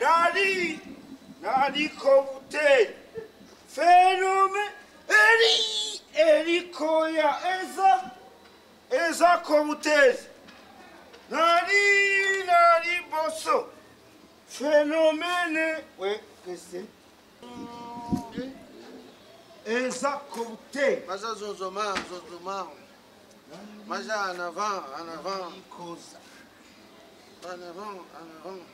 nali naliko buteri fenume eri erikoya eza ezako buteri nali nali boso fenomene we kese ezako buteri Maja zonzoma, zonzoma. Maja en avant, en avant, ikoza en avant, en avant.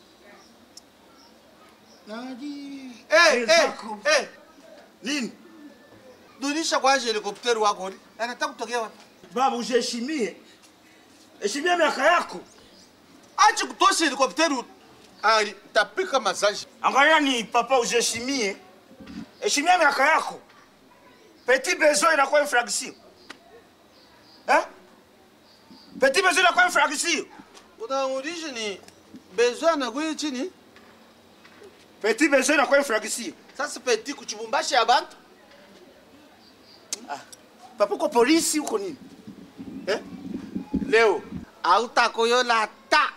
nali Eh, eh, ezako eh. Nini? Dunisha kwanza helikopteri wako ni? Anataka kutokea wapi? baba ujiheshimie heshimia miaka yako Acha kutosha helikopteri. Ali, tapika masaji. angalia ni papa ujiheshimie heshimia miaka yako petit besoin inakuwa infraction eh? petit besoin inakuwa infraction Unaurudisha ni besoin na kuyi chini. petit besoin inakuwa infraction Sasa peti kuchibumbashi abantu. papa uko polisi uko nini eh? Leo hautakoyola ta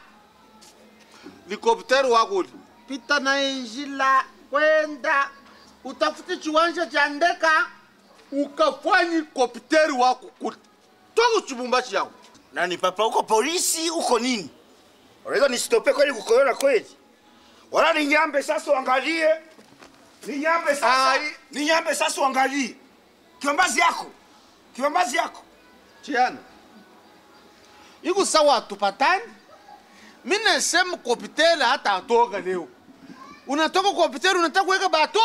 likopteri wako li pita na injila kwenda utafute chiwanja cha ndeka ukafanye kopteri wako kuli toka chibumbashi yako nani papa uko polisi uko nini unaweza nisitope kweli kukoyona kweli wala ninyambe sasa uangalie ninyambe sasa Ai. ninyambe sasa uangalie kiombazi yako kiombazi yako chiana iko sawa tupatani mi nasema kopteri hata atoka leo unatoka kopteri unataka kuweka bato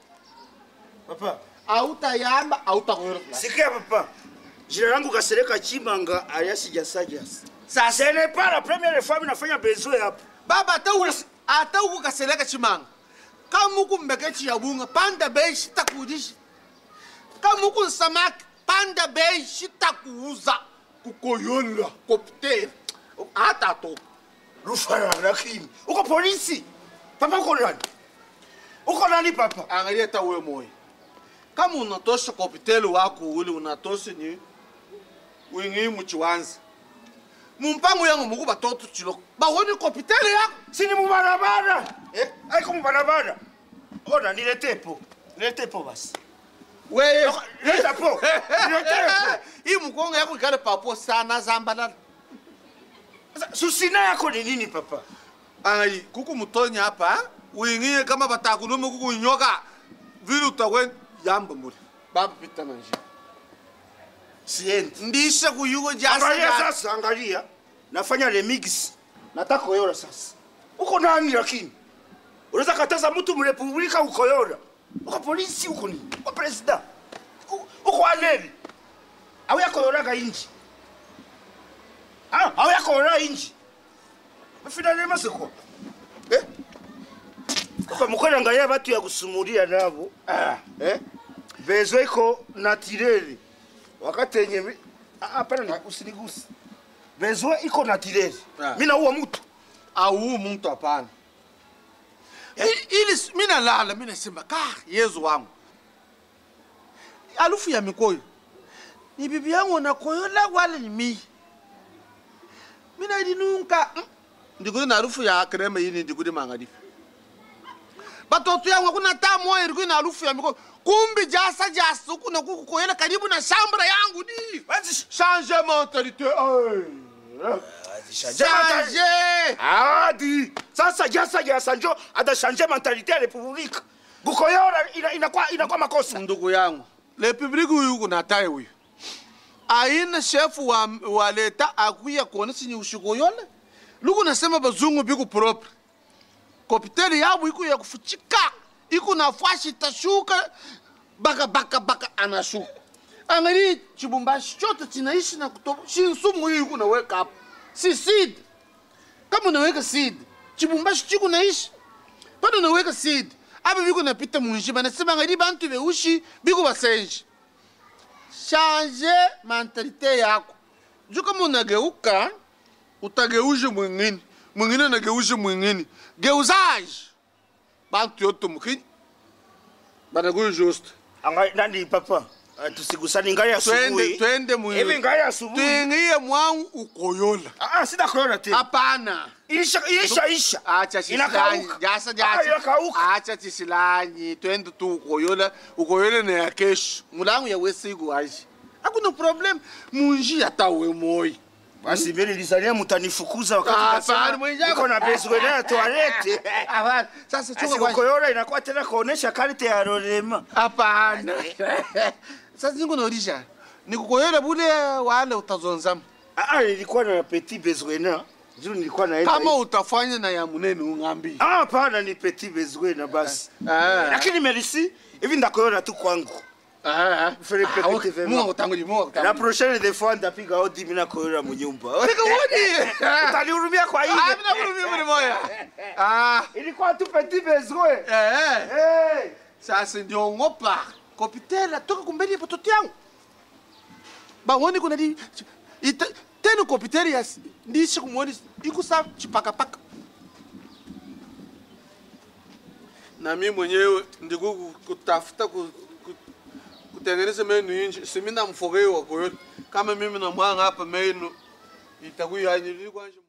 papa autayamba autakoyola sikia papa jina langu kasereka chimanga alias jasajasi sasa ce n'est pas la première fois minafanya besoin hapa baba hata uku- hata ukukaseleka chimanga kama uku mbeke chiyabunga panda bei shitakuudishi kama uku nsamaki panda bei shitakuuza kukoyola kopteri hata atoka rufara lakini uko polisi papa uko nani uko nani papa angalia hata wewe moyo kama unatosha kopteri wako ule unatosha ni wingi muchiwanza mumpango yangu muku batoto chiloko bawoni kopteri yako sini mubarabara eh? aiko mubarabara ona nilete po nilete po basi weye leta po nilete po hii mkongo yako ikale papo sana zambalala Sasa, susina yako ni nini papa ai kuku mutonya hapa wingie kama batakunume kuku nyoka vile utawe yamba muri baba pita na njia siendi ndisha kuyugo angalia jasa sasa angalia nafanya remix nataka koyora sasa uko nani lakini unaweza kataza mtu mrepublika ukoyora uko polisi uko nini uko president U- uko aneli au yakoyoraga inji Ah, au yakoyora inji finalement c'est quoi eh kwa mkweli angalia watu ya kusumulia nabo ah eh bezo iko natureli wakati yenye mi- Ah, hapana na- usinigusi bezo iko natureli Ah. mimi naua mtu au muntu hapana I- ili s- mina lala mina sema ka yezu wangu alufu ya mikoyo ni bibi yangu nakoyola wala ni mii mina idinunka mm. ndikudi na alufu ya krema yini ndikudi mangadifi batoto yangu akuna taa moya irikudi na alufu ya mikoyo kumbi jasa jasa ukuna kukukoyela karibu na shambra yangu ni Basi- change mentalite change adi sasa jasa jasa njo atashanje mentalite ya republika kukoyora ina- inakuwa inakuwa makosa ndugu yangu republiki huyu kuna taye huyu aina shefu wa, wa leta akuya kuona sinye ushiko yole luku nasema bazungu biku propre kopiteli yabu iku ya kufuchika iku na fashi tashuka baka baka baka anashuka angali chibumbashi chote chinaishi na kutoba shinsumu hii iku naweka hapo si seed kama unaweka seed chibumbashi chiku naishi pano unaweka seed apa biko napita munji banasema ngadi bantu beushi biko basenji change mentalite yako juu kama unageuka utageushe mwingine mwingine anageushe mwingine geuzaji bantu yote mukini banakuyo juste Anga- nani papa Ah, tusigusani ngai twende asubuhi twende mu hivi ngai asubuhi tuingie mwangu ukoyola Ah, ah, sitakoyona tena hapana isha isha isha acha chisilanyi Inakauka. jasa Ah, jasa inakauka. acha chisilanyi twende tu ukoyola ukoyola na ya kesho mulangu ya wesiku aji hakuna problem munjia tawe moyi basi mimi nilizalia mtanifukuza wakati Ah, nasema hapana, mwenzangu. niko na bezwe na toilette Hapana, sasa chunga Asi kwanza. kukoyona inakuwa tena kuonesha karte ya rolema hapana sasa ningo naulisha nikukoyola bule wale utazonzama Ah, ah, nilikuwa na petit besoin na juu nilikuwa naenda kama hivi. utafanya na ya munene ungambi Ah, hapana ni petit besoin na basi Ah. lakini merci hivi ndakoyona tu kwangu Fere pepete vema. munga utanguli munga la utanguli prochaine des fois ndapiga odi mimi nakoyona munyumba Tika wodi utanihurumia kwa Ah, ile mina kurumi muri moya ah ilikuwa tu petit besoin eh hey. sasa ndio ngopa kopitela toka kumbeli ya pototo yangu bawoni kuna di ita tena kopitela ya ndishi kumwoni ikusa chipakapaka na mimi mwenyewe ndiku kutafuta ku, ku, kutengeneza menu inji simina mfogeo wa koyote kama mimi na mwanga hapa menu itakuwa yani